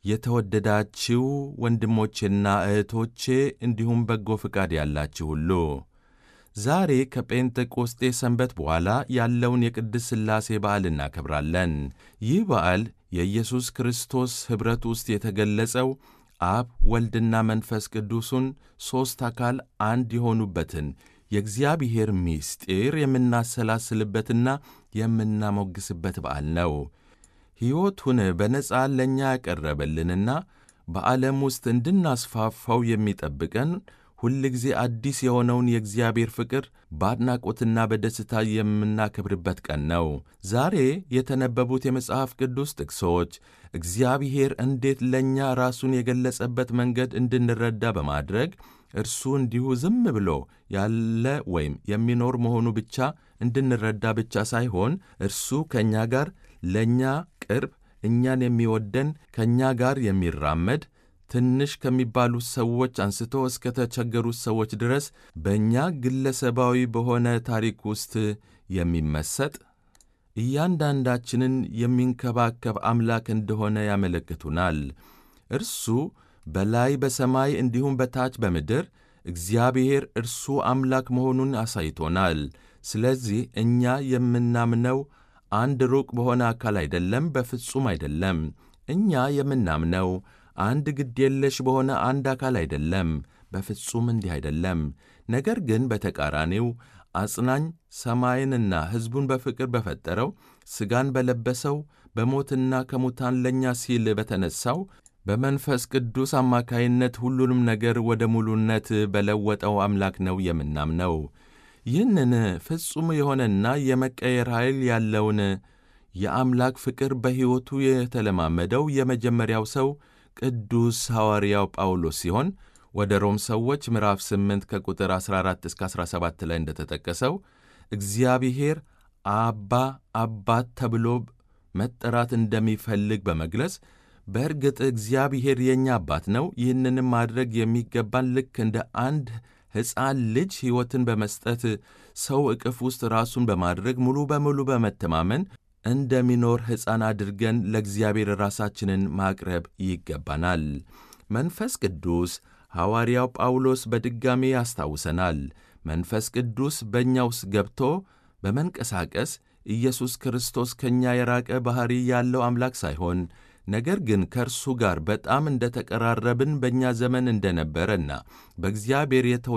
የተወደዳችሁ ወንድሞቼና እህቶቼ እንዲሁም በጎ ፍቃድ ያላችሁ ሁሉ ዛሬ ከጴንጤቆስጤ ሰንበት በኋላ ያለውን የቅድስት ሥላሴ በዓል እናከብራለን። ይህ በዓል የኢየሱስ ክርስቶስ ኅብረት ውስጥ የተገለጸው አብ ወልድና መንፈስ ቅዱሱን ሦስት አካል አንድ የሆኑበትን የእግዚአብሔር ምስጢር የምናሰላስልበትና የምናሞግስበት በዓል ነው። ሕይወቱን በነጻ ለእኛ ያቀረበልንና በዓለም ውስጥ እንድናስፋፋው የሚጠብቀን ሁል ጊዜ አዲስ የሆነውን የእግዚአብሔር ፍቅር በአድናቆትና በደስታ የምናከብርበት ቀን ነው። ዛሬ የተነበቡት የመጽሐፍ ቅዱስ ጥቅሶች እግዚአብሔር እንዴት ለእኛ ራሱን የገለጸበት መንገድ እንድንረዳ በማድረግ እርሱ እንዲሁ ዝም ብሎ ያለ ወይም የሚኖር መሆኑ ብቻ እንድንረዳ ብቻ ሳይሆን እርሱ ከእኛ ጋር ለእኛ ቅርብ፣ እኛን የሚወደን ከእኛ ጋር የሚራመድ ትንሽ ከሚባሉት ሰዎች አንስቶ እስከ ተቸገሩት ሰዎች ድረስ በእኛ ግለሰባዊ በሆነ ታሪክ ውስጥ የሚመሰጥ እያንዳንዳችንን የሚንከባከብ አምላክ እንደሆነ ያመለክቱናል። እርሱ በላይ በሰማይ እንዲሁም በታች በምድር እግዚአብሔር እርሱ አምላክ መሆኑን አሳይቶናል። ስለዚህ እኛ የምናምነው አንድ ሩቅ በሆነ አካል አይደለም፣ በፍጹም አይደለም። እኛ የምናምነው አንድ ግድ የለሽ በሆነ አንድ አካል አይደለም፣ በፍጹም እንዲህ አይደለም። ነገር ግን በተቃራኒው አጽናኝ ሰማይንና ሕዝቡን በፍቅር በፈጠረው ሥጋን በለበሰው በሞትና ከሙታን ለእኛ ሲል በተነሣው በመንፈስ ቅዱስ አማካይነት ሁሉንም ነገር ወደ ሙሉነት በለወጠው አምላክ ነው የምናምነው። ይህንን ፍጹም የሆነና የመቀየር ኃይል ያለውን የአምላክ ፍቅር በሕይወቱ የተለማመደው የመጀመሪያው ሰው ቅዱስ ሐዋርያው ጳውሎስ ሲሆን ወደ ሮም ሰዎች ምዕራፍ 8 ከቁጥር 14 እስከ 17 ላይ እንደተጠቀሰው እግዚአብሔር አባ አባት ተብሎ መጠራት እንደሚፈልግ በመግለጽ በእርግጥ እግዚአብሔር የእኛ አባት ነው። ይህንንም ማድረግ የሚገባን ልክ እንደ አንድ ሕፃን ልጅ ሕይወትን በመስጠት ሰው ዕቅፍ ውስጥ ራሱን በማድረግ ሙሉ በሙሉ በመተማመን እንደሚኖር ሕፃን አድርገን ለእግዚአብሔር ራሳችንን ማቅረብ ይገባናል። መንፈስ ቅዱስ ሐዋርያው ጳውሎስ በድጋሜ ያስታውሰናል። መንፈስ ቅዱስ በእኛ ውስጥ ገብቶ በመንቀሳቀስ ኢየሱስ ክርስቶስ ከእኛ የራቀ ባሕሪ ያለው አምላክ ሳይሆን ነገር ግን ከእርሱ ጋር በጣም እንደ ተቀራረብን በእኛ ዘመን እንደነበረና በእግዚአብሔር